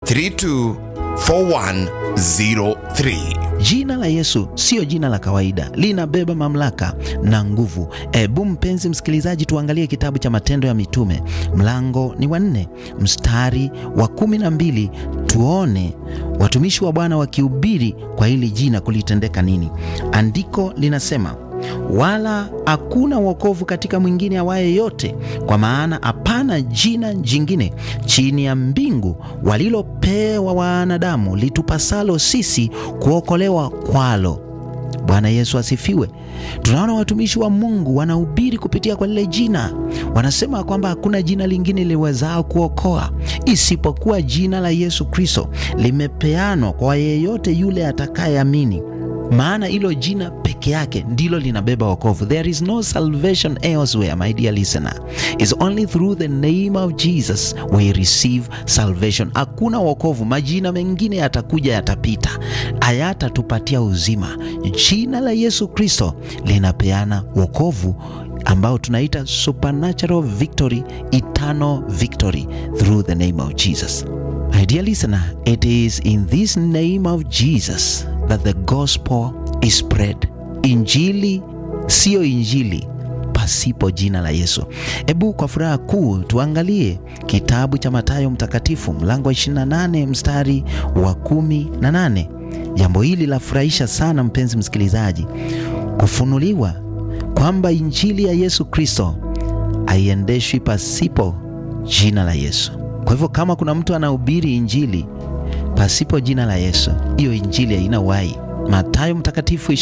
324103. Jina la Yesu siyo jina la kawaida, linabeba mamlaka na nguvu. Ebu mpenzi msikilizaji, tuangalie kitabu cha Matendo ya Mitume, mlango ni wa nne mstari wa kumi na mbili tuone watumishi wa Bwana wakihubiri kwa hili jina kulitendeka nini. Andiko linasema wala hakuna wokovu katika mwingine awaye yote, kwa maana hapana jina jingine chini ya mbingu walilopewa wanadamu litupasalo sisi kuokolewa kwalo. Bwana Yesu asifiwe. Tunaona watumishi wa Mungu wanahubiri kupitia kwa lile jina, wanasema kwamba hakuna jina lingine liwezao kuokoa isipokuwa jina la Yesu Kristo, limepeanwa kwa yeyote yule atakayeamini maana hilo jina peke yake ndilo linabeba wokovu. There is no salvation elsewhere, my dear listener. It's only through the name of Jesus we receive salvation. Hakuna wokovu, majina mengine yatakuja, yatapita, hayatatupatia uzima. Jina la Yesu Kristo linapeana wokovu ambao tunaita supernatural victory, eternal victory through the name of Jesus. My dear listener, it is in this name of Jesus that the gospel is spread. Injili siyo injili pasipo jina la Yesu. Hebu kwa furaha kuu tuangalie kitabu cha Mathayo Mtakatifu mlango wa 28 mstari wa 18. Jambo hili lafurahisha sana mpenzi msikilizaji, kufunuliwa kwamba injili ya Yesu Kristo haiendeshwi pasipo jina la Yesu. Kwa hivyo kama kuna mtu anahubiri injili pasipo jina la Yesu, hiyo injili haina uhai. Mathayo Mtakatifu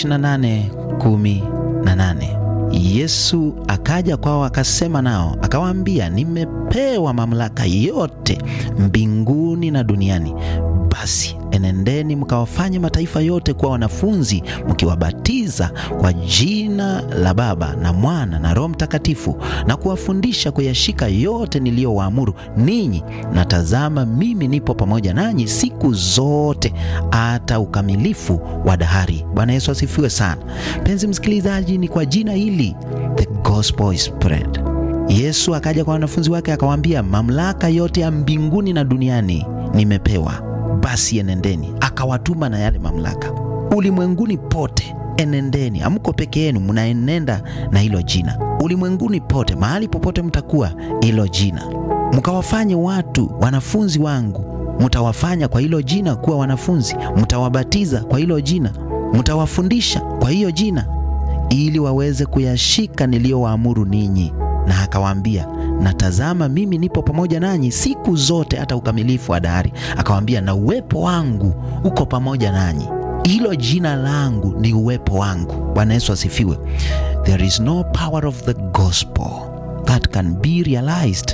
28:18. Yesu akaja kwao akasema nao akawaambia, nimepewa mamlaka yote mbinguni na duniani. Basi enendeni mkawafanye mataifa yote kuwa wanafunzi, mkiwabatiza kwa jina la Baba na Mwana na Roho Mtakatifu, na kuwafundisha kuyashika yote niliyowaamuru ninyi, na tazama, mimi nipo pamoja nanyi siku zote hata ukamilifu wa dahari. Bwana Yesu asifiwe sana. Mpenzi msikilizaji, ni kwa jina hili the gospel is spread. Yesu akaja kwa wanafunzi wake akawaambia, mamlaka yote ya mbinguni na duniani nimepewa basi enendeni. Akawatuma na yale mamlaka ulimwenguni pote, enendeni. Hamko peke yenu, mnaenenda na hilo jina ulimwenguni pote, mahali popote mtakuwa, hilo jina mkawafanye watu wanafunzi wangu. Mtawafanya kwa hilo jina kuwa wanafunzi, mtawabatiza kwa hilo jina, mtawafundisha kwa hiyo jina, ili waweze kuyashika niliyowaamuru ninyi. Na akawaambia na tazama, mimi nipo pamoja nanyi siku zote hata ukamilifu wa dahari. Akawaambia, na uwepo wangu uko pamoja nanyi. Hilo jina langu ni uwepo wangu. Bwana Yesu asifiwe. There is no power of the gospel that can be realized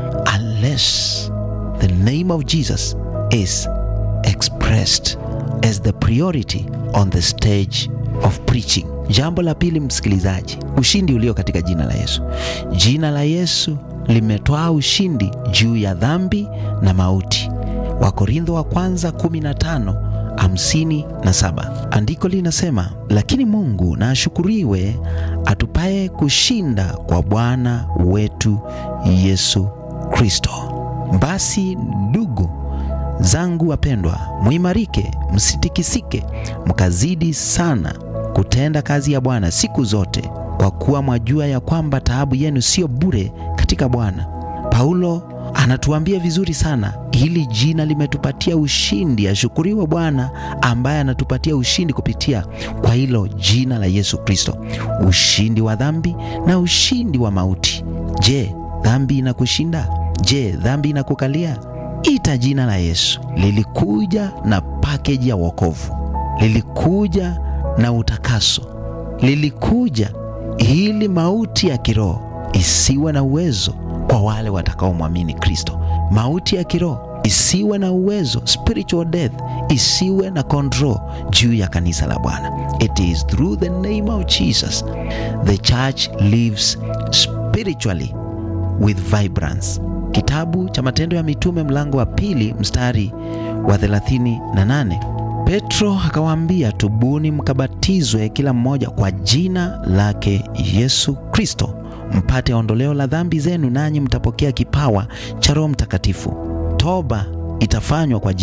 unless the name of Jesus is expressed as the priority on the stage of preaching. Jambo la pili, msikilizaji, ushindi ulio katika jina la Yesu. Jina la Yesu limetwaa ushindi juu ya dhambi na mauti. Wakorintho wa kwanza 15 hamsini na saba. Andiko linasema, lakini Mungu na ashukuriwe atupaye kushinda kwa Bwana wetu Yesu Kristo. Basi ndugu zangu wapendwa, muimarike, msitikisike, mkazidi sana kutenda kazi ya Bwana siku zote, kwa kuwa mwajua ya kwamba taabu yenu sio bure katika Bwana. Paulo anatuambia vizuri sana, hili jina limetupatia ushindi. Ashukuriwe Bwana ambaye anatupatia ushindi kupitia kwa hilo jina la Yesu Kristo, ushindi wa dhambi na ushindi wa mauti. Je, dhambi inakushinda? Je, dhambi inakukalia? Ita jina la Yesu. Lilikuja na pakeji ya wokovu, lilikuja na utakaso, lilikuja ili mauti ya kiroho isiwe na uwezo kwa wale watakaomwamini Kristo. Mauti ya kiroho isiwe na uwezo, spiritual death isiwe na control juu ya kanisa la Bwana. It is through the name of Jesus the church lives spiritually with vibrance. Kitabu cha Matendo ya Mitume mlango wa pili mstari wa 38. Petro akawaambia, tubuni mkabatizwe kila mmoja kwa jina lake Yesu Kristo mpate ondoleo la dhambi zenu, nanyi mtapokea kipawa cha Roho Mtakatifu. Toba itafanywa kwa